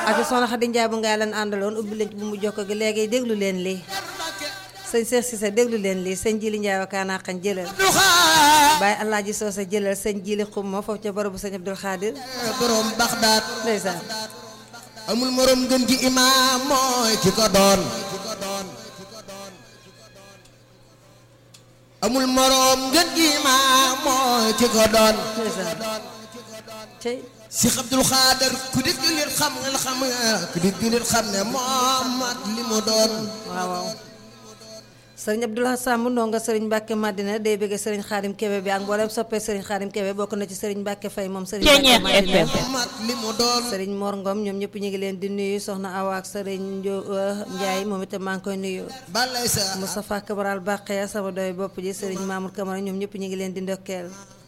ak soxna Xadi Njaay bu ngay lan àndaloon ubbi leen ci bu mu jokko gi léegi déglu leen lii sëñ Cheikh Cissé déglu leen lii sëñ Jili Njaay wa kaanaa xañ jëlal Baye Alaaji Soose jëlal sëñ Jili Xumma foofu ca barabu sëñ Abdul Xaadir borom Baxdaad ndeysaan amul morom gën gi imaam mooy ki ko doon amul morom gën gi imaam mooy ki ko doon ndeysaan cey Cheikh Abdul Xaadir ku di jullit xam nga xam nga ku di jullit xam ne Muhammad li mu doon waaw waaw sëriñ Abdoulaye Samb ndonga sëriñ Mbàkke Madina day bëgg sëriñ Xaadim Kebe bi ak mboolem soppee sëriñ Xaadim Kebe bokk na ci sëriñ Mbàkke Fay moom sëriñ Mbàkke Madina Muhammad li mu doon sëriñ Mor Ngom ñoom ñëpp ñu ngi leen di nuyu soxna Awa ak sëriñ Njo Njaay moom itam maa ngi koy nuyu balay sa Moustapha Cabral Baqeya sama doy bopp ji sëriñ Mamour Camara ñoom ñëpp ñu ngi leen di ndokkeel